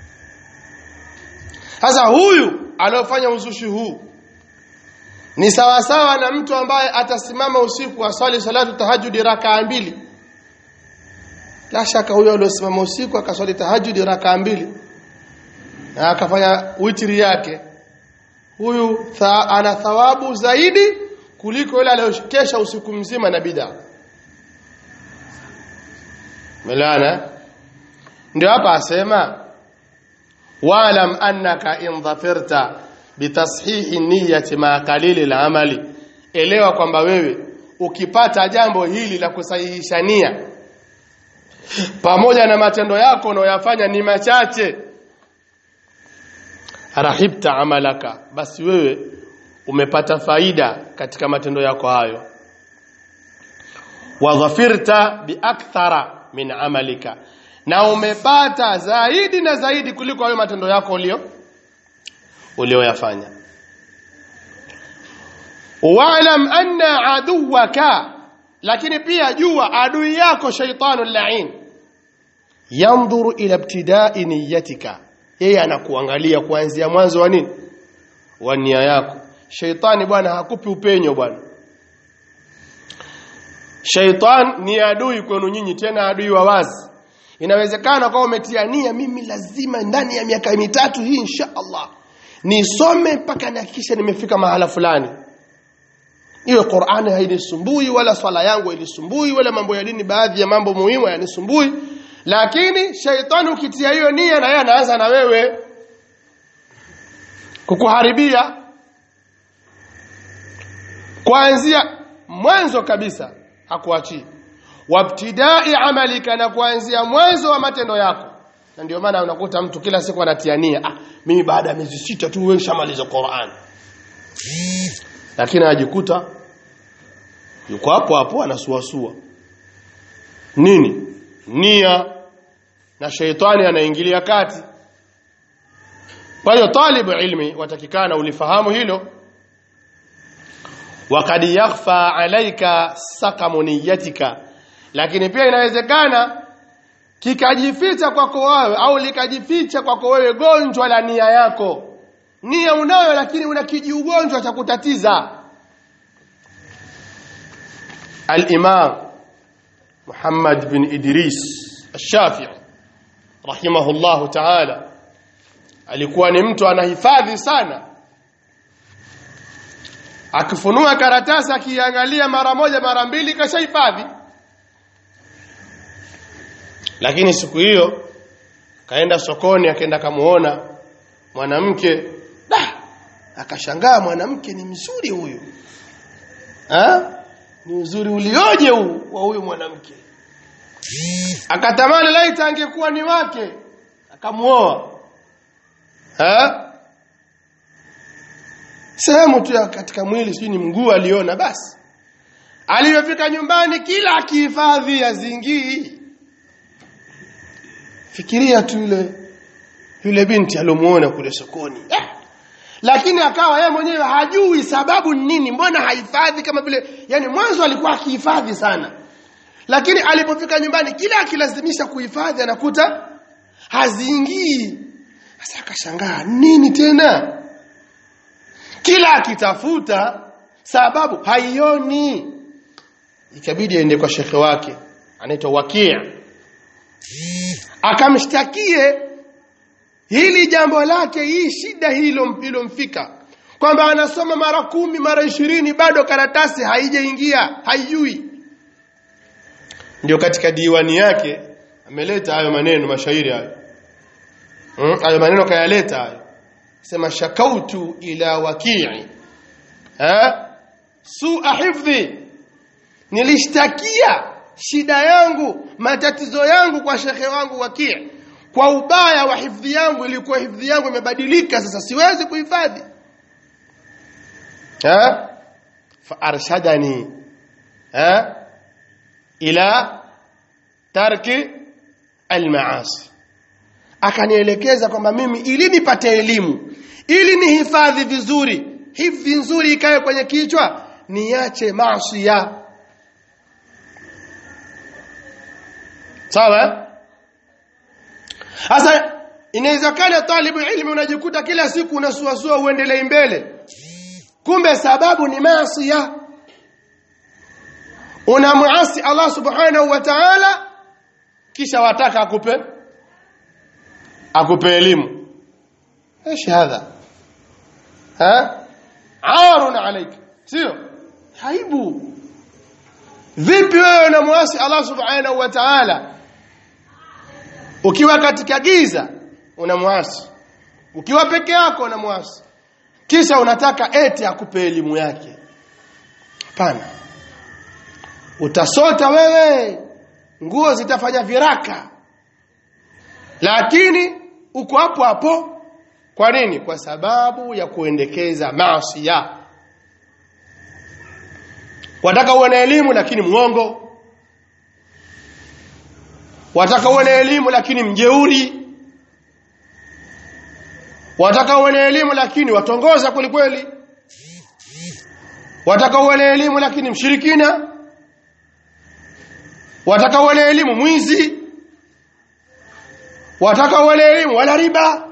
Sasa huyu aliofanya uzushi huu ni sawasawa na mtu ambaye atasimama usiku aswali salatu tahajudi rakaa mbili. La shaka huyo aliosimama usiku akaswali tahajudi rakaa mbili na akafanya witri yake, huyu tha, ana thawabu zaidi kuliko yule aliyokesha usiku mzima na bid'a. Melana ndio hapa asema واعلم أنك إن ظفرت بتصحيح النية مع قليل العمل elewa kwamba wewe ukipata jambo hili la kusahihisha nia pamoja na matendo yako unayoyafanya ni machache rahibta amalaka basi wewe umepata faida katika matendo yako hayo wa dhafirta biakthara min amalika na umepata zaidi na zaidi kuliko hayo matendo yako ulio ulioyafanya wa'lam anna aduwaka lakini pia jua adui yako shaitanu la'in yanzuru ila ibtida'i niyyatika yeye anakuangalia kuanzia mwanzo wa nini wa nia yako shaitani bwana hakupi upenyo bwana shaitan ni adui kwenu nyinyi tena adui wa wazi inawezekana kwa umetia nia mimi lazima ndani ya miaka mitatu hii insha Allah nisome mpaka nihakikishe nimefika mahala fulani iwe Qur'ani hainisumbui wala swala yangu hainisumbui wala mambo ya dini baadhi ya mambo muhimu yanisumbui lakini shaitani ukitia hiyo nia na yeye anaanza na wewe kukuharibia kuanzia mwanzo kabisa hakuachii wabtidai amalika na kuanzia mwanzo wa matendo yako na ndio maana unakuta mtu kila siku anatia nia ah mimi baada ya miezi sita tu wewe shamaliza Qur'an lakini anajikuta yuko hapo hapo anasuasua nini nia na sheitani anaingilia kati kwa hiyo talibu ilmi watakikana ulifahamu hilo wakad yakhfa alaika sakamu niyatika lakini pia inawezekana kikajificha kwako wewe au likajificha kwako wewe gonjwa la nia yako nia unayo lakini una kijiugonjwa cha kutatiza al-imam Muhammad bin Idris al-Shafi'i rahimahullahu ta'ala alikuwa ni mtu anahifadhi sana akifunua karatasi akiangalia mara moja mara mbili kashahifadhi lakini siku hiyo kaenda sokoni akaenda kamuona mwanamke da akashangaa mwanamke ni mzuri huyu ha? ni uzuri ulioje huu wa huyu mwanamke akatamani laita angekuwa ni wake akamuoa ha? sehemu tu ya katika mwili sijui ni mguu aliona basi aliyofika nyumbani kila akihifadhi azingii fikiria tu yule yule binti alomuona kule sokoni eh! lakini akawa yeye mwenyewe hajui sababu ni nini mbona hahifadhi kama vile yani mwanzo alikuwa akihifadhi sana lakini alipofika nyumbani kila akilazimisha kuhifadhi anakuta haziingii sasa akashangaa nini tena kila akitafuta sababu haioni ikabidi aende kwa shekhe wake anaitwa Wakia akamshtakie hili jambo lake hii shida hilo ilomfika kwamba anasoma mara kumi mara ishirini bado karatasi haijaingia haijui ndio katika diwani yake ameleta hayo maneno mashairi hayo hmm? hayo maneno kayaleta hayo sema shakautu ila wakii ha sua hifdhi nilishtakia shida yangu matatizo yangu kwa shekhe wangu wakii kwa ubaya wa hifadhi yangu ilikuwa hifadhi yangu imebadilika sasa siwezi kuhifadhi ha fa arshadani ha ila tarki almaasi akanielekeza kwamba mimi ili nipate elimu ili nihifadhi vizuri hivi nzuri ikae kwenye kichwa niache maasi ya sawa sasa inawezekana talibu ilmu unajikuta kila siku unasuasua uendelee mbele kumbe sababu ni maasi ya unamuasi Allah subhanahu wa ta'ala kisha wataka akupe akupe elimu ايش هذا ها عار عليك sio aibu vipi wewe unamwasi Allah subhanahu wa ta'ala ukiwa katika giza unamwasi ukiwa peke yako unamwasi kisha unataka eti akupe elimu yake hapana utasota wewe nguo zitafanya viraka lakini uko hapo hapo kwa nini kwa sababu ya kuendekeza maasi ya wataka uwe na elimu lakini mwongo wataka uwe na elimu lakini mjeuri wataka uwe na elimu lakini watongoza kwelikweli wataka uwe na elimu lakini mshirikina wataka uwe na elimu mwizi wataka uwe na elimu wala riba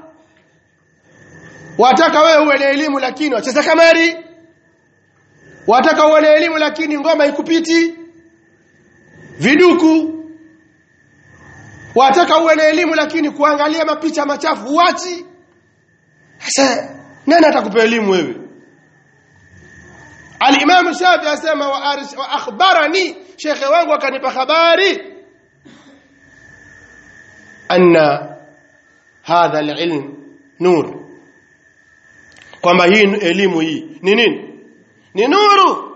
wataka wewe uwe na elimu lakini wacheza kamari wataka uwe na elimu lakini ngoma ikupiti viduku wataka uwe na elimu lakini kuangalia mapicha machafu uachi sasa nani atakupa elimu wewe Al-Imam Shafi asema wa, wa akhbarani shekhe wangu akanipa habari anna hadha al-ilm nur kwamba hii elimu hii ni nini ni nuru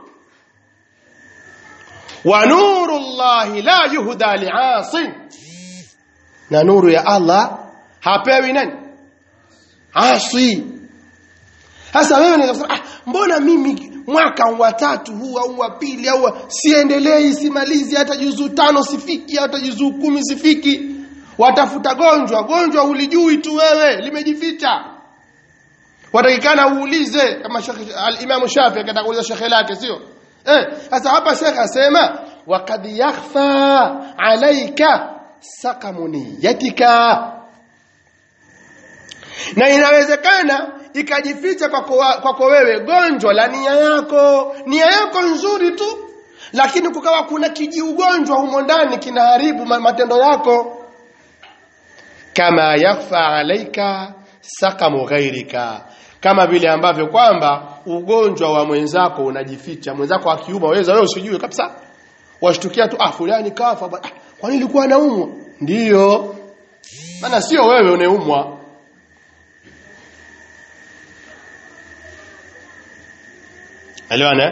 wa nuru Allah la yuhda li'asin na nuru ya Allah hapewi nani asi sasa wewe unaweza ah mbona mimi mwaka wa tatu huu au wa pili au siendelei simalizi hata juzuu tano sifiki hata juzuu kumi sifiki watafuta gonjwa gonjwa ulijui tu wewe limejificha watakikana uulize kama al-Imam Shafi akataka kuuliza shekhe lake sio eh sasa hapa shekhe asema waqad yakhfa alayka sakamuniyatika na inawezekana ikajificha kwako kwako wewe gonjwa la nia yako nia yako nzuri tu lakini kukawa kuna kijiugonjwa humo ndani kinaharibu matendo yako kama yakhfa alaika sakamu ghairika kama vile ambavyo kwamba ugonjwa wa mwenzako unajificha mwenzako akiuma waweza wewe usijue kabisa washtukia tu ah fulani kafa ah, kwa nini ilikuwa anaumwa ndiyo maana sio wewe uneumwa elewana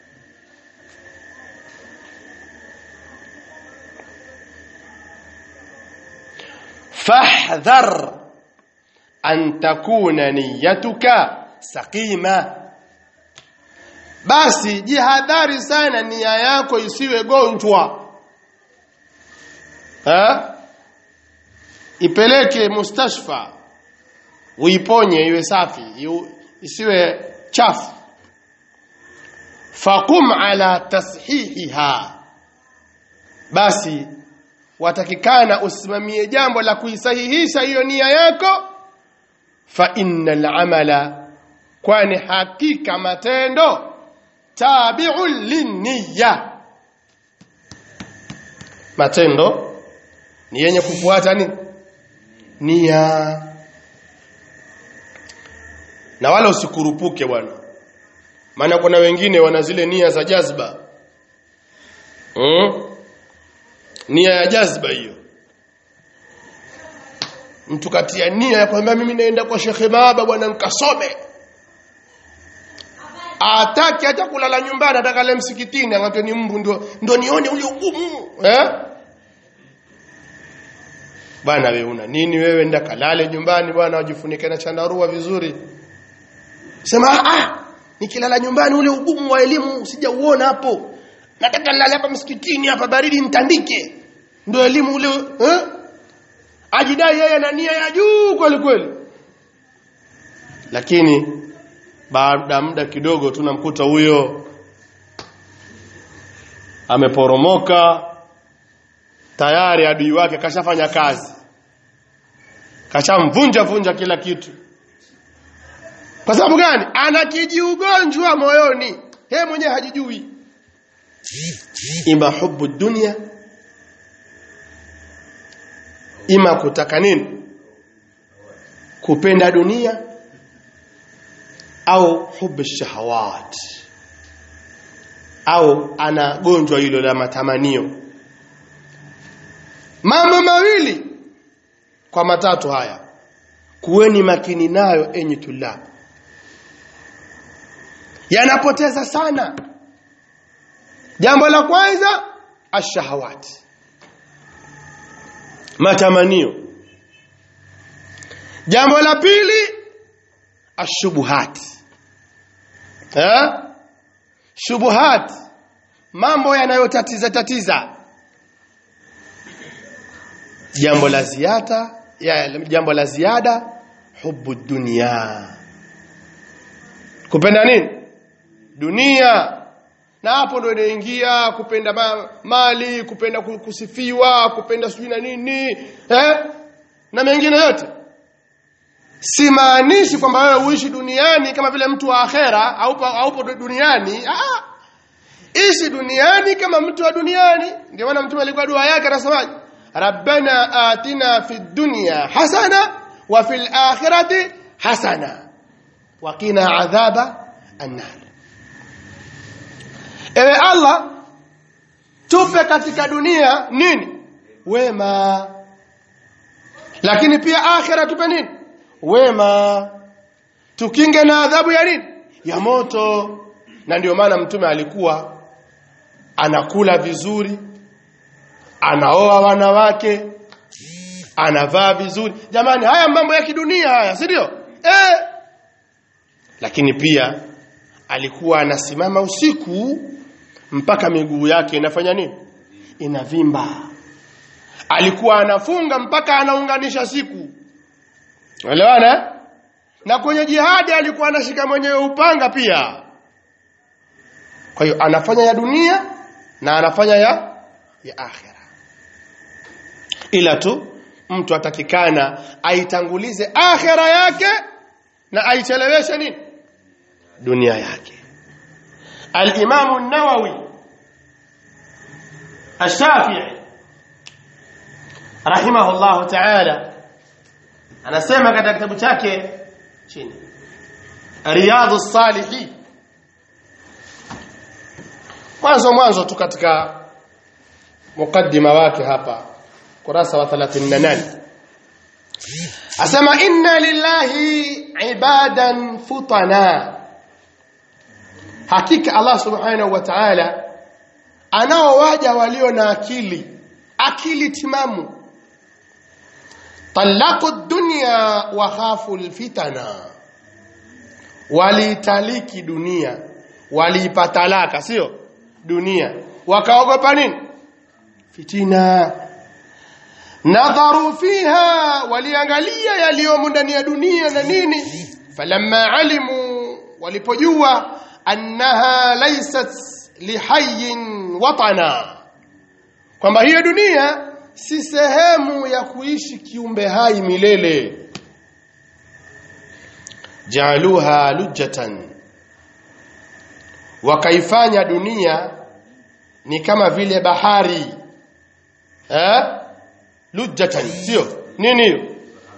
fahdhar an takuna niyatuka saqima basi jihadhari sana nia yako isiwe gonjwa ha ipeleke mustashfa uiponye iwe safi isiwe chafu faqum ala tashihiha basi watakikana usimamie jambo la kuisahihisha hiyo nia yako fa innal amala kwani hakika matendo tabi'un linniya matendo ni yenye kufuata nini nia na wala usikurupuke bwana maana kuna wengine wana zile nia za jazba mm? nia ya jazba hiyo mtu katia nia ya kwamba mimi naenda kwa Sheikh Maaba bwana nikasome ataki hata kulala nyumbani ataka le msikitini angato ni mbu ndo ndo nione ule ugumu eh bwana wewe una nini wewe nda kalale nyumbani bwana wajifunike na chandarua vizuri sema ah nikilala nyumbani ule ugumu wa elimu sijauona hapo nataka nilale hapa msikitini hapa baridi nitandike ndio elimu ule eh? ajidai yeye na nia ya juu kweli kweli lakini baada muda kidogo tunamkuta huyo ameporomoka tayari adui wake kashafanya kazi kashamvunja vunja kila kitu kwa sababu gani ana kijiugonjwa moyoni yeye mwenyewe hajijui ima hubu dunia ima kutaka nini kupenda dunia au hubu shahawat au ana gonjwa hilo la matamanio mambo mawili kwa matatu haya kuweni makini nayo enyi tulab yanapoteza sana jambo la kwanza ashahawati matamanio jambo la pili ashubuhati eh shubuhat mambo yanayotatiza tatiza jambo la ziada ya jambo la ziada hubu dunia kupenda nini dunia na hapo ndo inaingia kupenda ma, mali kupenda kusifiwa kupenda sijui na nini eh? na mengine yote simaanishi kwamba wewe uishi duniani kama vile mtu wa akhera haupo haupo duniani ah ishi duniani kama mtu wa duniani ndio maana mtume alikuwa dua yake anasemaje rabbana atina fid dunya hasana wa fil akhirati hasana wa qina adhaba annar ewe allah tupe katika dunia nini wema lakini pia akhira tupe nini wema tukinge na adhabu ya nini ya moto na ndio maana mtume alikuwa anakula vizuri anaoa wanawake anavaa vizuri jamani haya mambo ya kidunia haya si ndio eh lakini pia alikuwa anasimama usiku mpaka miguu yake inafanya nini inavimba alikuwa anafunga mpaka anaunganisha siku Unaelewana? Na kwenye jihadi alikuwa anashika mwenyewe upanga pia. Kwa hiyo anafanya ya dunia na anafanya ya ya akhira. Ila tu mtu atakikana aitangulize akhira yake na aicheleweshe nini? Dunia yake. Al-Imam an-Nawawi Ash-Shafi'i rahimahullah ta'ala anasema katika kitabu chake chini riyadhu salihin mwanzo mwanzo tu katika mukaddima wake hapa kurasa wa 38 asema inna lillahi ibadan futana hakika Allah subhanahu wa ta'ala anao waja walio na akili akili timamu طلقوا الدنيا وخافوا الفتنة waliitaliki dunia waliipatalaka sio dunia wakaogopa nini fitina nadharu fiha waliangalia yaliyomo ndani ya dunia na nini falamma alimu walipojua annaha laysat lihayyin watana kwamba hiyo dunia si sehemu ya kuishi kiumbe hai milele jaaluha lujatan wakaifanya dunia ni kama vile bahari eh lujatan sio nini hiyo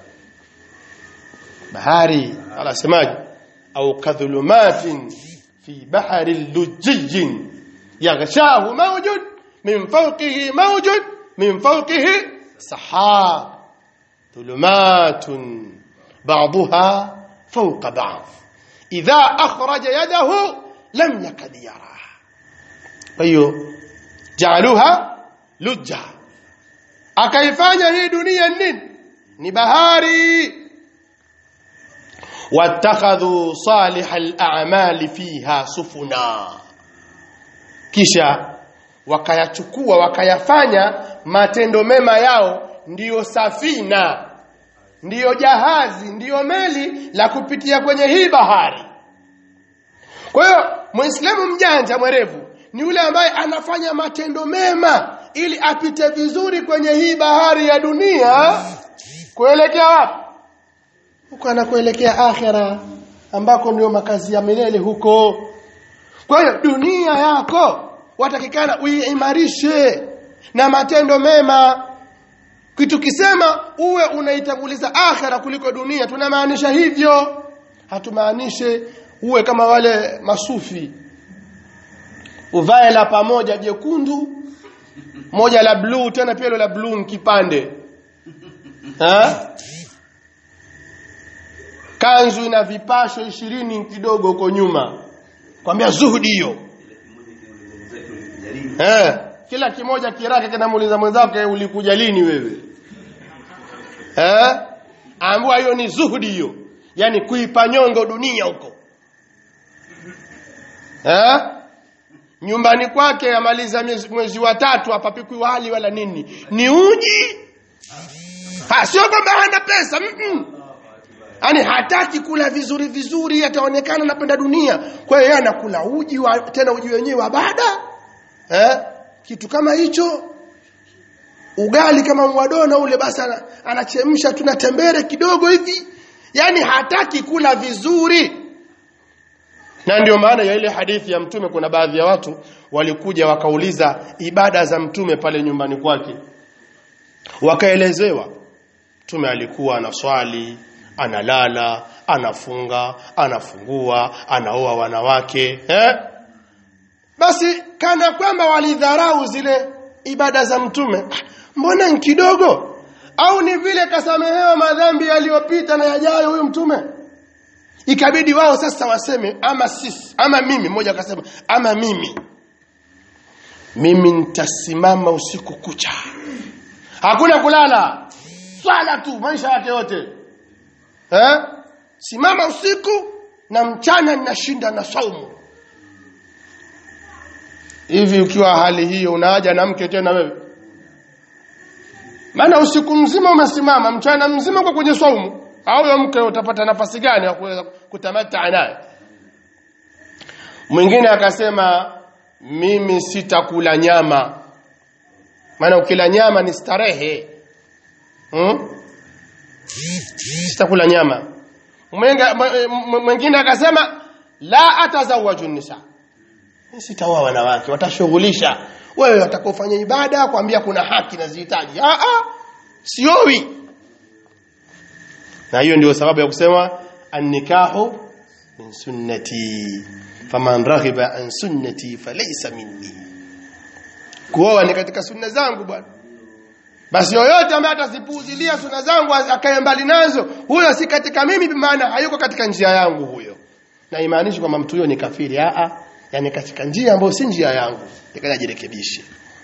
bahari alasemaje au kadhulumatin fi bahari lujjin yaghshahu mawjud min fawqihi mawjud min fawqihi sahab dhulumatun ba'daha fawqa ba'd idha akhraja yadahu lam yakad yaraha kwa hiyo jaaluha lujja akaifanya hii dunia nini ni bahari wattakhadhu salihal a'mali fiha sufuna kisha wakayachukua wakayafanya matendo mema yao ndiyo safina ndiyo jahazi ndiyo meli la kupitia kwenye hii bahari kwa hiyo muislamu mjanja mwerevu ni yule ambaye anafanya matendo mema ili apite vizuri kwenye hii bahari ya dunia kuelekea wapi huko anakuelekea akhera ambako ndio makazi ya milele huko kwa hiyo dunia yako watakikana uiimarishe na matendo mema kitu kisema uwe unaitanguliza akhera kuliko dunia tunamaanisha hivyo hatumaanishe uwe kama wale masufi uvae la pamoja jekundu moja la bluu tena pia la bluu kipande ha? kanzu ina vipasho ishirini kidogo huko nyuma kwambia zuhudi hiyo eh kila kimoja kirake kinamuuliza mwenzake ulikuja lini wewe eh ambua hiyo ni zuhudi hiyo yani kuipa nyongo dunia huko eh nyumbani kwake amaliza mwezi, mwezi wa tatu hapapikwi wali wala nini ni uji ha sio kwamba hana pesa mm -mm. Yaani hataki kula vizuri vizuri ataonekana anapenda dunia. Kwa hiyo yeye anakula uji wa, tena uji wenyewe wa bada. Eh? Kitu kama hicho ugali kama mwadona ule basi anachemsha tuna tembere kidogo hivi. Yaani hataki kula vizuri. Na ndio maana ya ile hadithi ya mtume kuna baadhi ya watu walikuja wakauliza ibada za mtume pale nyumbani kwake. Wakaelezewa mtume alikuwa anaswali analala anafunga anafungua anaoa wanawake eh? basi kana kwamba walidharau zile ibada za mtume mbona ni kidogo au ni vile kasamehewa madhambi yaliyopita na yajayo huyu mtume ikabidi wao sasa waseme ama sisi ama mimi mmoja akasema ama mimi mimi nitasimama usiku kucha hakuna kulala swala tu maisha yake yote eh? simama usiku na mchana ninashinda na saumu hivi ukiwa hali hiyo unahaja na mke tena wewe maana usiku mzima umesimama mchana mzima kwa kwenye saumu au ya mke utapata nafasi gani ya kuweza kutamata naye mwingine akasema mimi sitakula nyama maana ukila nyama ni starehe hmm? sitakula nyama mwingine akasema la atazawaju nisa sitaoa wanawake watashughulisha wewe watakofanya ibada kwambia kuna haki na zihitaji ah ah siowi na hiyo ndio sababu ya kusema annikahu min sunnati faman raghiba an sunnati falaysa minni kuoa ni katika sunna zangu bwana basi yoyote ambaye atazipuuzilia sunna zangu akae mbali nazo huyo si katika mimi maana hayuko katika njia yangu huyo na imaanishi kwamba mtu huyo ni kafiri a a yani katika njia ambayo si njia yangu nikaja jirekebishe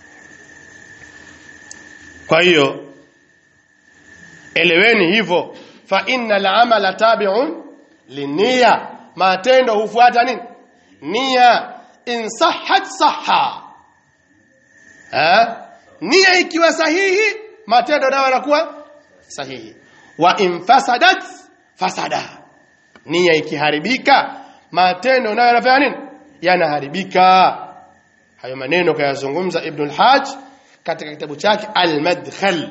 kwa hiyo eleweni hivyo fa innal amala tabi'un linia matendo hufuata nini nia in sahhat sahha ha nia ikiwa sahihi matendo nayo yanakuwa sahihi wa in fasadat fasada nia ikiharibika matendo nayo yanafanya nini yanaharibika hayo maneno kayazungumza ibn al-hajj katika kitabu chake al-madkhal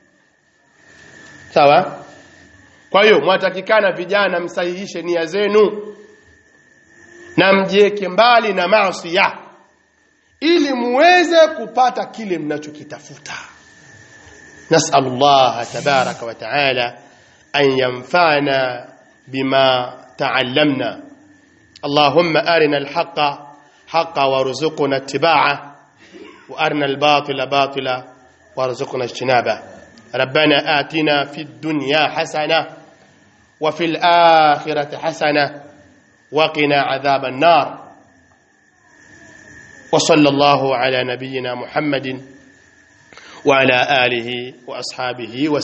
sawa kwa hiyo mwatakikana vijana msahihishe nia zenu na mjieke mbali na maasi ili muweze kupata kile mnachokitafuta نسأل الله تبارك وتعالى أن ينفعنا بما تعلمنا اللهم أرنا الحق حقا وارزقنا اتباعه وأرنا الباطل باطلا وارزقنا اجتنابه ربنا آتنا في الدنيا حسنة وفي الآخرة حسنة وقنا عذاب النار وصلى الله على نبينا محمد wa ala alihi wa ashabihi wa